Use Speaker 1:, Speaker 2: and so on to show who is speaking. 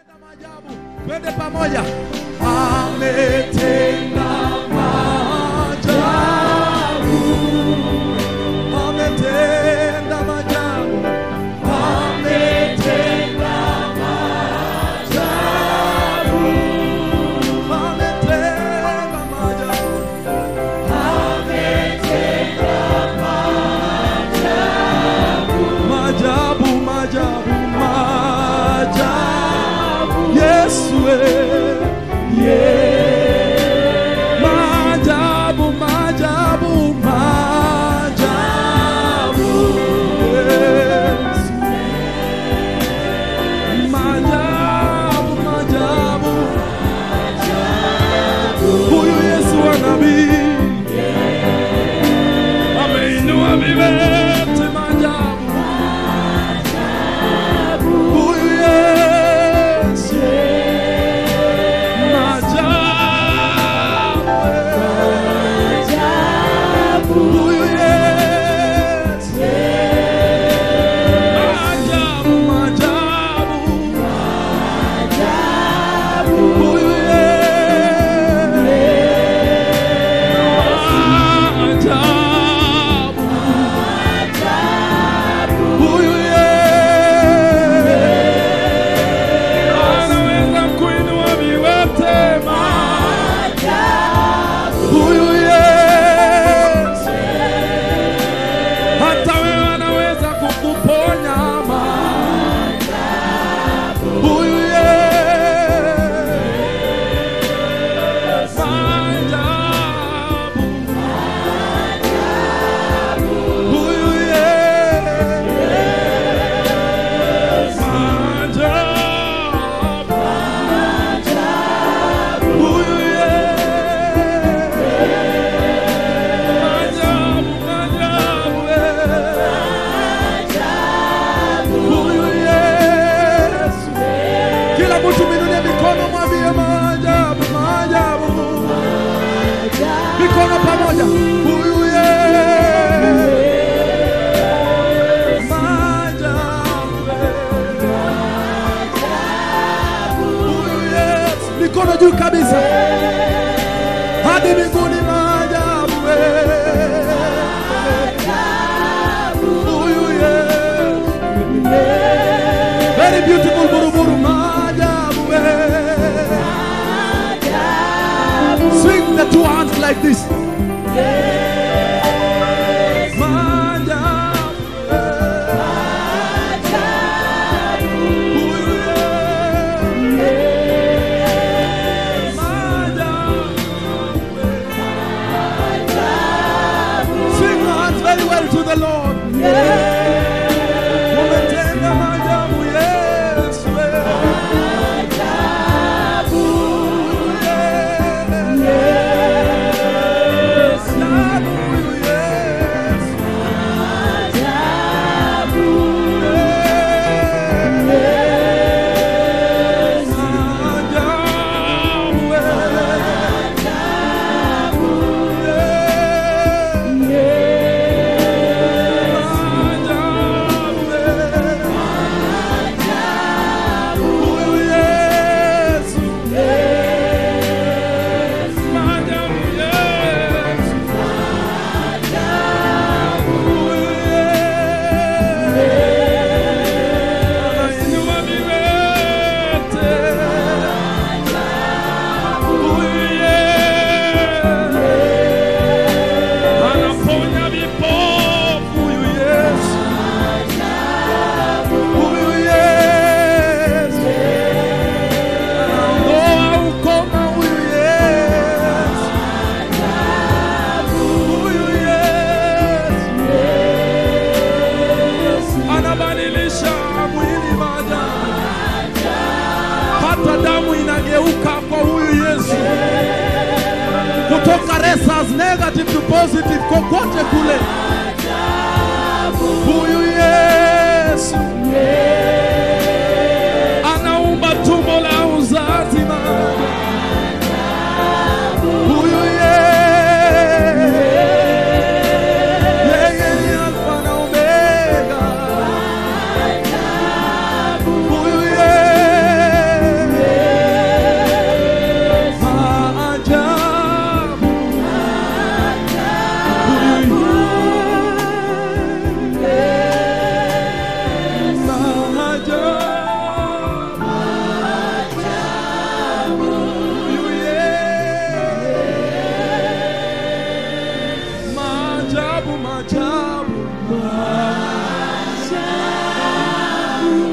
Speaker 1: Ametenda maajabu. Twende pamoja. Ametenda maajabu. Ametenda maajabu. Ametenda maajabu. Ametenda maajabu. Maajabu, maajabu, maajabu. Yesu eh. Maajabu, maajabu, maajabu. Yesu. Maajabu, maajabu. Huyu Yesu wa nabii ameinua viwete maajabu. Huyu Yesu maajabu. Huyu Yesu maajabu, maajabu. Huyu Yesu maajabu. Huyu Yesu anaweza kuinua viwete Huyu Yesu hata wewe anaweza kukuponya Huyu Yesu maajabu. Huyu Yesu maajabu. Huyu Yesu maajabu, maajabu, eh. Huyu Yesu kila mtu minulie mikono, mwambie maajabu, maajabu, mikono pamoja. Huyu Yesu maajabu, huyu Yesu mikono juu kabisa hadi mbinguni, maajabu, huyu Yesu very beautiful buruburu, maajabu, swing the two hands like this. Maajabu, huyu Yesu maajabu. Swing your hands very well to the Lord. Umetenda maajabu, Yesu. Maajabu, huyu Yesu. Anaponya vipofu huyu Yesu. Huyu Yesu. Anaondoa ukoma huyu Yesu. Huyu Yesu. Anabadilisha mwili maajabu. Hata damu inageuka kwa huyu Yesu. Kutoka resas negative to positive kokote kule. Huyu Yesu anaumba tumbo la uzazi maajabu. Huyu Yesu yeye ni Alfa na Omega. Huyu Yesu maajabu.